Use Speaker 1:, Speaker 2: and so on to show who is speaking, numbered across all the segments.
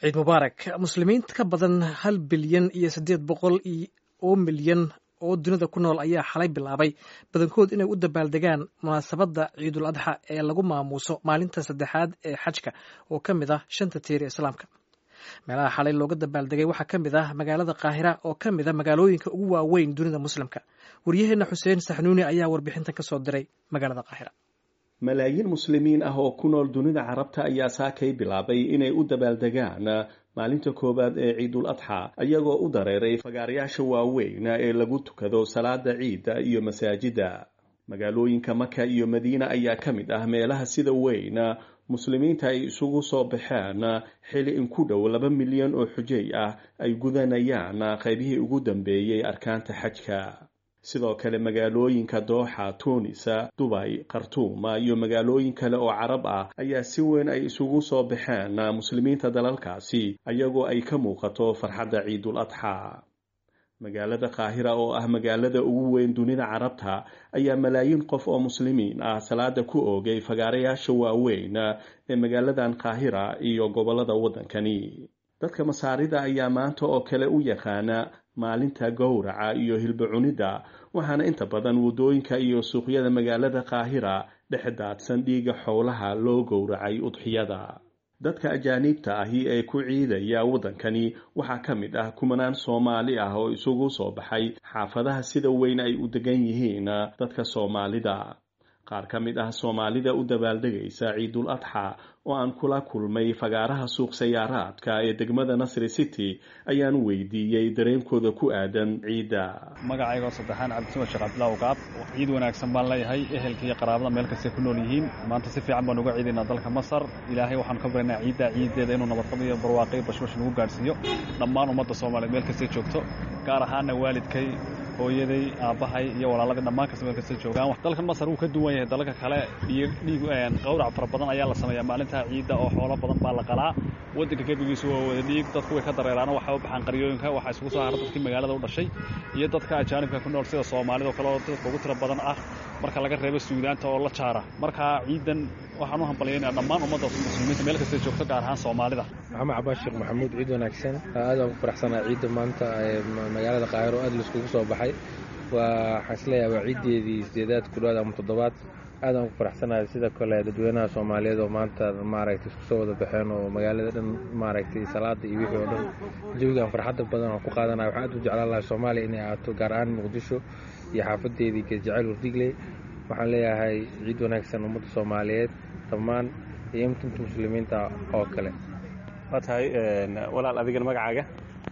Speaker 1: ciid mubaarak muslimiin ka badan hal bilyan iyo siddeed boqol oo milyan oo dunida ku nool ayaa xalay bilaabay badankood inay u dabaaldegaan munaasabadda ciidul adxa ee lagu maamuuso maalinta saddexaad ee xajka oo ka mid ah shanta tiir islaamka meelaha xalay looga dabaaldegay waxaa ka mid ah magaalada qaahira oo ka mid a magaalooyinka ugu waaweyn dunida muslimka waryaheenna xuseen saxnuuni ayaa warbixintan ka soo diray magaalada qaahira
Speaker 2: malaayiin muslimiin ah oo ku nool dunida carabta ayaa saakay bilaabay inay u dabaaldegaan maalinta koowaad ee ciidul adxa ayagoo u dareeray fagaarayaasha waaweyn ee lagu tukado salaada ciidda iyo masaajida magaalooyinka maka iyo madiina ayaa ka mid ah meelaha sida weyn muslimiinta ay isugu soo baxeen xili in ku dhow laba milyan oo xujay ah ay gudanayaan qaybihii ugu dambeeyey arkaanta xajka sidoo kale magaalooyinka dooxa tuunisa dubay khartuuma iyo magaalooyin kale oo carab ah ayaa si weyn ay isugu soo baxeen muslimiinta dalalkaasi ayagoo ay ka muuqato farxadda ciidul adxa magaalada qaahira oo ah magaalada ugu weyn dunida carabta ayaa malaayiin qof oo muslimiin ah salaada ku oogay fagaarayaasha waaweyn ee magaaladan qaahira iyo gobollada waddankani dadka masaarida ayaa maanta oo kale u yaqaana maalinta gowraca iyo hilba cunidda waxaana inta badan waddooyinka iyo suuqyada magaalada qaahira dhex daadsan dhiigga xowlaha loo gowracay udxiyada dadka ajaaniibta ahi ee ku ciidaya waddankani waxaa ka mid ah kumanaan soomaali ah oo isugu soo baxay xaafadaha sida weyn ay u degan yihiin dadka soomaalida qaar ka mid ah soomaalida u dabaaldegaysa ciidul adxa oo aan kula kulmay fagaaraha suuq sayaaraadka ee degmada nasri city ayaan weydiiyey dareenkooda ku aadan ciidda
Speaker 3: magacaygo saddexaan cabdisima sheekh cabdillah qaab ciid wanaagsan baan leeyahay ehelka iyo qaraabada meel kastay ku nool yihiin maanta si fiican baan uga ciidaynaa dalka masar ilaahay waxaan ka baryaynaa ciidda ciiddeeda inuu nabadqab iyo barwaaqo iyo bashbash nagu gaadhsiiyo dhammaan ummadda soomaaliyeed meel kastay joogto gaar ahaana waalidkay hooyaday aabbahay iyo walaaladii dhammaan kasta meel kasta joogaan dalkan masar wuu ka duwan yahay dalalka kale dhiig qawrac fara badan ayaa la sameeyaa maalinta ciidda oo xoolo badan baa la qalaa waddanka gebigiisu waa wada dhiig dadku way ka dareeraan waxay u baxaan qaryooyinka waxaa isugu soo hara dadkii magaalada u dhashay iyo dadka ajaanibka ku nool sida soomaalida oo kale oo dadka ugu tiro badan ah marka laga reebo suudaanta oo la jaara marka ciidan waxaan u hambalyaynaa dhammaan ummadda muslimiinta meel kasta joogto gaar ahaan soomaalida
Speaker 4: maxamed cabaas sheekh maxamuud ciid wanaagsan aad aan ku faraxsanaa ciidda maanta ee magaalada qaahiro aad laiskugu soo baxay waa waxaan isleeyahay waa ciiddeedii sideedaad ku dhawaad ama toddobaad aad aan ku faraxsanahay sida kale dadweynaha soomaaliyeed oo maanta maaragtay isku soo wada baxeen oo magaalada dhan maaragtay salaada iyo wixii oo dhan jawigan farxadda badan aan ku qaadanaya waxaan aad u jeclaan lahay soomaaliya inay ahaato gaar ahaan muqdisho iyo xaafadeedii geesjacayl wardigley waxaan leeyahay ciid wanaagsan ummadda soomaaliyeed dhammaan iyo inta muslimiinta oo kale
Speaker 3: waa tahay walaal adigana magacaaga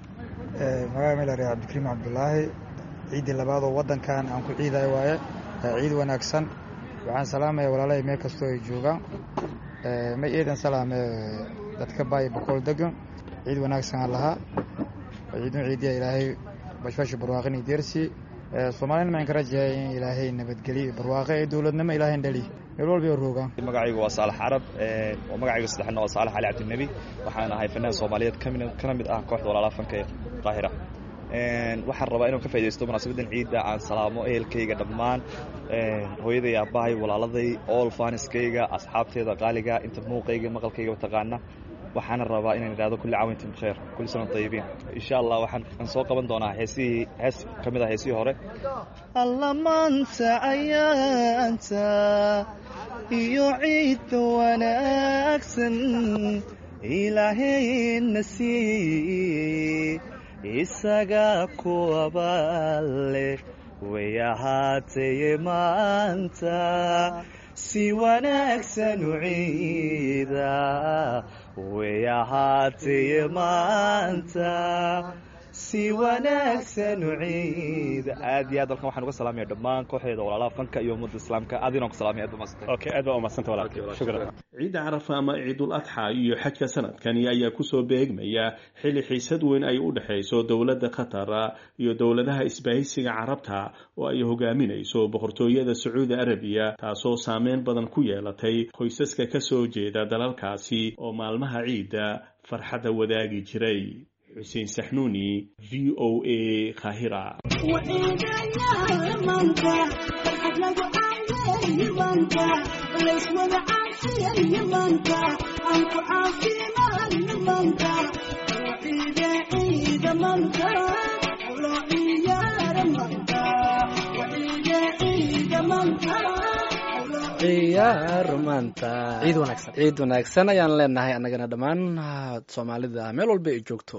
Speaker 5: magaca melare cabdikariim cabdulaahi ciiddii labaad oo waddankan aan ku ciidayo waaye ciid wanaagsan waxaan salaamaya walaalahay meel kastoo ay joogaan ma eedan salaame dadka baay boqol degan ciid wanaagsan aan lahaa ciidun ciidiya ilaahay bashbashi barwaaqin iyo deersi soomaalina maxaan ka rajahay in ilaahay nabadgeliyo barwaaqe ee dowladnimo ilaahay dhali meel walba oo roogaan
Speaker 6: magacaygu waa saalax carab magacayga saddexna waa saalax cali cabdinebi waxaan ahay fanaan soomaaliyeed kana mid ah kooxda walaalaha fanka ee qaahira waxaan rabaa inaan ka faa'idaysto munaasabadan ciidda aan salaamo ehelkayga dhammaan hooyaday aabbahay walaaladay ool faaniskayga asxaabteeda qaaliga inta muuqayga maqalkayga mataqaana waxaana rabaa inaan idhahdo kulli caawintin bikheer kulli sana tayibiin insha allah waxaan soo qaban doonaa heesihii hees ka mid ah heesihii hore
Speaker 7: alla maanta ayaanta iyo ciidda wanaagsan ilaahayna siiyey isaga kuwabaale way ahaataye maanta si wanaagsan u ciida way ahaataye maanta si wanaagsan u ciida
Speaker 6: aad iyo aad halkan waxaan uga salaamaya dhammaan kooxeeda walaalaha fanka iyo ummadda islaamka aad inaan ku salaamaya aad baa
Speaker 3: okay aad baa umadsanta walaalkay shukran
Speaker 2: ciidda carafa ama ciidul adxa iyo xajka sanadkani ayaa kusoo beegmaya xili xiisad weyn ay u dhexayso dowladda qatar iyo dowladaha isbahaysiga carabta oo ay hogaaminayso boqortooyada sacuudi arabiya taasoo saameyn badan ku yeelatay qoysaska ka soo jeeda dalalkaasi oo maalmaha ciidda farxadda wadaagi jiray xuseen saxnuuni v o a kahira
Speaker 8: layswada caasiya iyo maanta ciyaar maanta
Speaker 1: ciid wanaagsan
Speaker 8: ciid wanaagsan ayaan leenahay annagana dhammaan soomaalida meel walba ay joogto